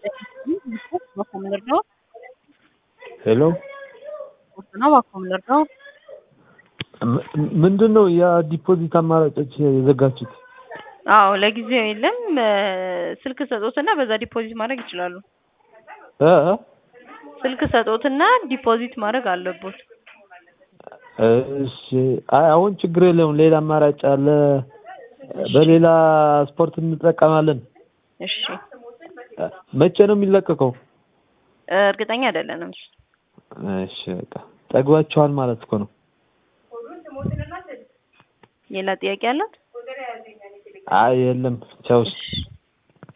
Bakom Lördag. ሄሎ ነው ባኮም ለርዳው ም- ምንድን ነው የዲፖዚት አማራጮች የዘጋችሁት? አዎ ለጊዜው የለም። ስልክ ሰጦትና በዛ ዲፖዚት ማድረግ ይችላሉ። እ? ስልክ ሰጦትና ዲፖዚት ማድረግ አለቦት። እሺ አይ አሁን ችግር የለውም። ሌላ አማራጭ አለ። በሌላ ስፖርት እንጠቀማለን። እሺ መቼ ነው የሚለቀቀው? እርግጠኛ አይደለንም። እሺ በቃ ጠግባችኋል ማለት እኮ ነው። ሌላ ጥያቄ አላት? አይ የለም ቻውስ። እሺ